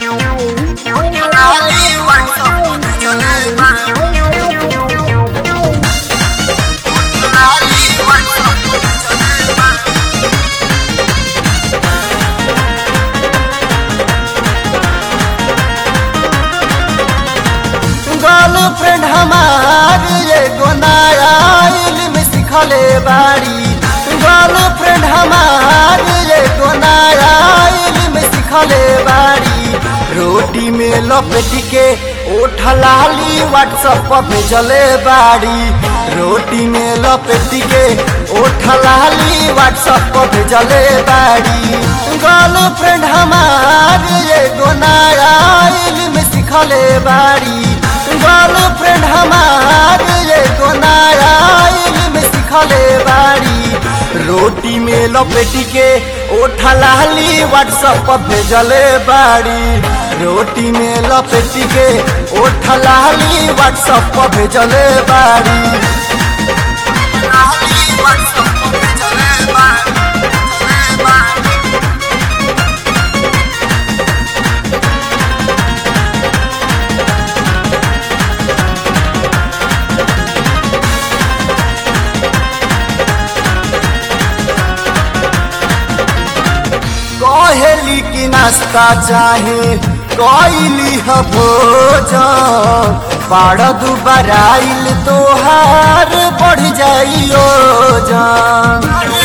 girlfriend हमार एगो नया इल्म सिखले बाड़ी गर्लफ्रेंड हमार एगो नया इल्म सिखले बाड़ी रोटी में लपेट के ओठ लाली व्हाट्सएप पर भेजले बाड़ी रोटी में लपेट के ओठ लाली व्हाट्सएप पर भेजले बाड़ी गर्लफ्रेंड हमार एगो नया इल्म सिखले बाड़ी गर्लफ्रेंड हमार एगो नया इल्म सिखले बाड़ी रोटी में लपेट के ओठ लाली व्हाट्सएप पर भेजले बाड़ी रोटी में लपेट के ओठ लाली व्हाट्सएप पर भेजले बाड़ी व्हाट्सएप पर भेजले बाड़ी कहेली की नाश्ता चाहे कैली ह भोजन बाड़ दुबराइल तोहार बढ़ जाइयो जान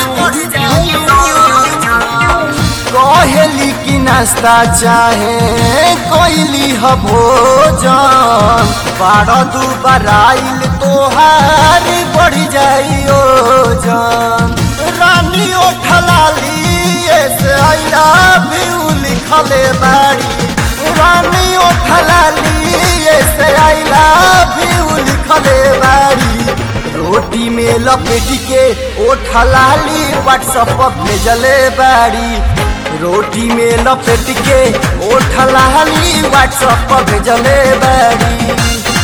कहेली की नाश्ता चाहे कैली ह भोजन बाड़ दुबराइल तोहार बढ़ जाइयो जान रानी ओठलाली से आई लव यू लिखले बाड़ी रानी ओठलाली से आई लव यू लिखले बाड़ी रोटी में लपेट के ओठलाली व्हाट्सएप पर भेजले बाड़ी रोटी में लपेट के ओठलाली व्हाट्सएप पर भेजले बाड़ी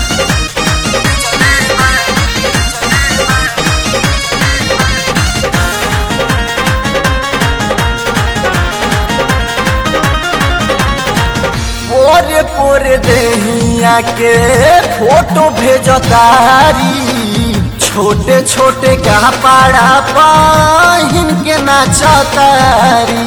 पोरे पोरे देहिया के फोटो भेजतारी छोटे छोटे कपड़ा पहिन के नाचतारी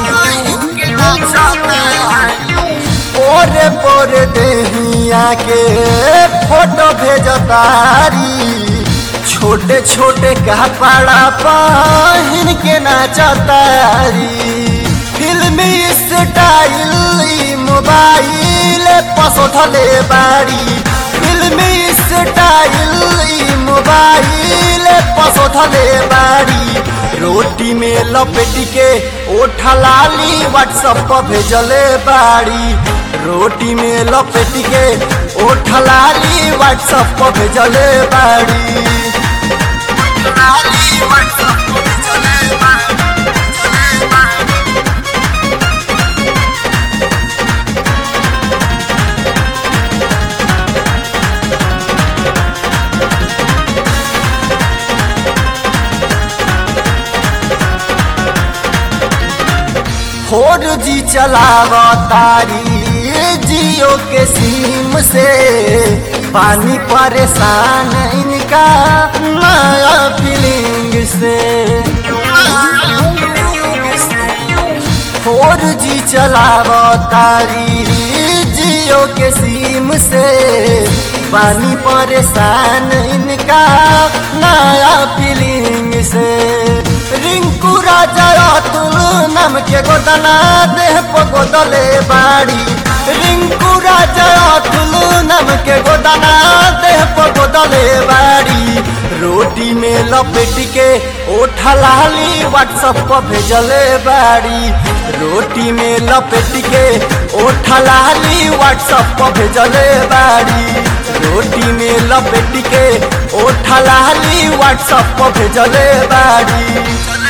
पोरे पोरे देहिया के फोटो भेजतारी छोटे छोटे कपड़ा पहिन के नाचतारी फिल्मी स्टाइल मोबाइल पसोधले बाड़ी फिल्मी स्टाइल मोबाइल पसोधले बाड़ी रोटी में लपेट के ओठलाली व्हाट्सएप पर भेजले बाड़ी रोटी में लपेट के ओठलाली व्हाट्सएप पर भेजले बाड़ी व्हाट्सएप पर भेजले बाड़ी फोर जी चलाव तारी जियो के सिम से पानी परेशान इनका नया फीलिंग से फोर जी चलाव तारी जियो के सिम से पानी परेशान इनका नया फीलिंग से रिंकू राजा अतुल नाम के गोदना देह पर गोदले बाड़ी रिंकू राजा अतुल नाम के गोदना देह पर गोदले बाड़ी रोटी में लपेट के ओठलाली व्हाट्सएप पर भेजले बाड़ी रोटी में लपेट के ओठलाली व्हाट्सएप पर भेजले बाड़ी रोटी में लपेट के ओठलाली व्हाट्सएप पर भेजले बाड़ी